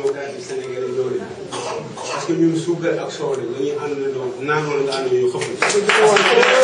démocratique sénégalais loolu la parce que ñun suukar ak soow la ñuy àndandoo naan wala nga àndandoo ñu xëpp.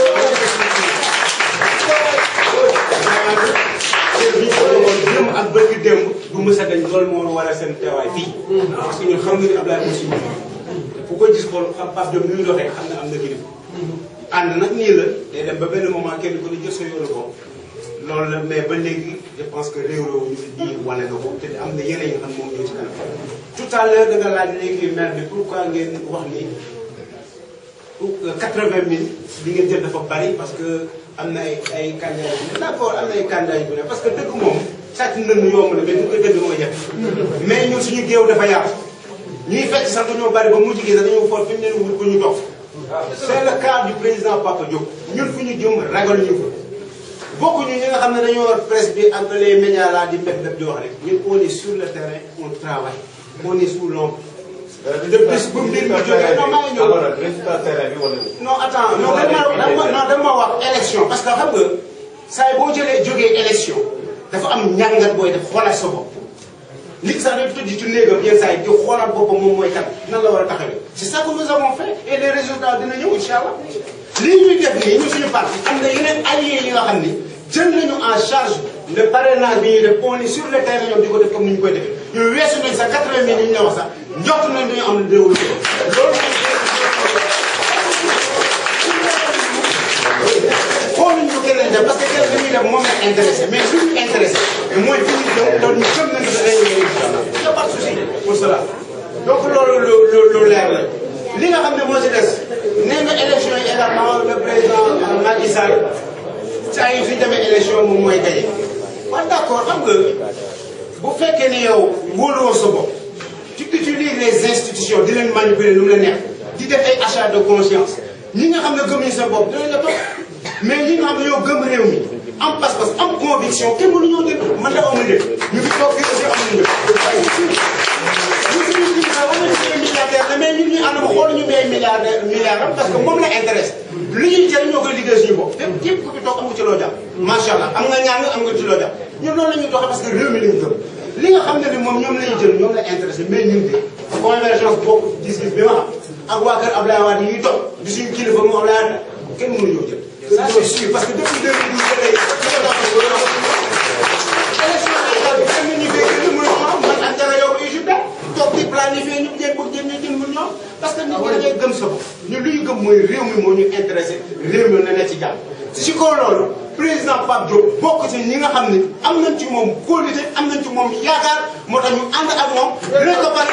démb ak bëgg démb du mës a dañ loolu moo war a seen teewaay fii. parce que ñun xam nga ni Abdoulaye Moussa te ku ko gis xool xam Pape Diop ni muy doxee xam ne am na kilifa. ànd nag nii la day dem ba benn moment kenn ku ne jël sa yoonu bopp loolu la mais ba léegi je pense que réew ñu fi di wane na ko te am na yeneen yi nga xam moom ñoo ci kanam. tout à l'heure da nga laaj léegi maire bi pourquoi ngeen wax ni quatre-vingt mille li ngeen jël dafa bari parce que am na ay ay candidats yu ne d'accord am na ay candidats yu ne parce que dëgg moom sàcc ndënd yomb na mais du ko dëgg mooy jafe mais ñun suñu géew dafa yaatu ñuy fekk sax dañoo bari ba mujj gi sax dañoo xool fi mu ne wut ko ñu dox c'est le cas du président Papa Diop ñun fu ñu jëm ragal ñu ko bokkuñu ñi nga xam ne dañoo war presse bi ak les médias là di mbéb mbéb di wax rek ñun on est sur le terrain on travaille on est sous l'ombre depuis bu mbir mi jógee non maa ngi ñëw non attends non dama non dama wax élection parce que xam nga saa boo jëlee jógee élection dafa am ñàngat booy def xoolal sa bopp nit sax day tëdd ci néegam yenn saa yi di xoolal boppam moom mooy kat nan la war a taxawee c'est ça que nous avons fait et les résultats dina ñëw incha allah lii ñuy def nii ñu suñu parti am na yeneen alliés yi nga xam ni jël nañu en charge le parrainage bi ñuy def on est sur le terrain ñoom di ko def comme ni ñu koy defee ñu weesu nañ sax 80 mille yi ñu la wax sax njort nañ dañu am réew loolu xooluñ ko keneen def parce que kenn li muy def moom la intéressé mais suñu intéressé mooy fi ñu jëm loolu ñu gëm nañ ko dañuy ñëw incha allah y a pas de souci pour cela donc loolu lu lu lu leer la li nga xam ne moo si des nee nga élection yi également le président Macky Sall saa yi fi demee élection moom mooy gagné waaw d'accord xam nga bu fekkee ne yow wóoluwoo sa bopp tu utilises les institutions di leen manipuler lu mu la neex di def ay achat de conscience ñi nga xam ne gëmuñu sa bopp dinañ la topp mais ñi nga xam ne ñoo gëm réew mi am pas-pas am conviction kenn mënu ñoo dégg man la amuñu dégg ñu fi toog fii aussi amuñu dégg. ñu suñu kilifa wax nañu ay milliardaire la mais ñun ñu ànd ba xool ñu may milliardaire milliard am parce que moom la intéresse li ñuy jëriñ ñoo koy liggéey suñu bopp te képp ku fi toog amu ci loo jàpp macha allah am nga ñaan am nga ci loo jàpp ñun loolu la ñuy doxee parce que réew mi lañu gëm li nga xam ne ni moom ñoom la ñuy jël ñoom la intéressé mais ñun de convergence bokk gis-gis bi ma xam ak waa kër Abdoulaye Wade yi toog di suñu kilifa mu Abdoulaye Wade kenn mënu ñoo jël ça c'est sûr parce que depuis 2012 ba léegi élection locale bi kenn ñu fee gën a mën a man ak dara yow UGPA toog di planifier ñu jéem bëgg jéem jën mën ñoom parce que nit ñi dañuy gëm sa bopp ñun li ñu gëm mooy réew mi moo ñu intéressé réew mi na ne ci jàmm si kaw loolu président Pape Diop bokk ci ñi nga xam ne am nañ ci moom qualité am nañ ci moom yaakaar moo tax ñu ànd ak moom dinañ ko pare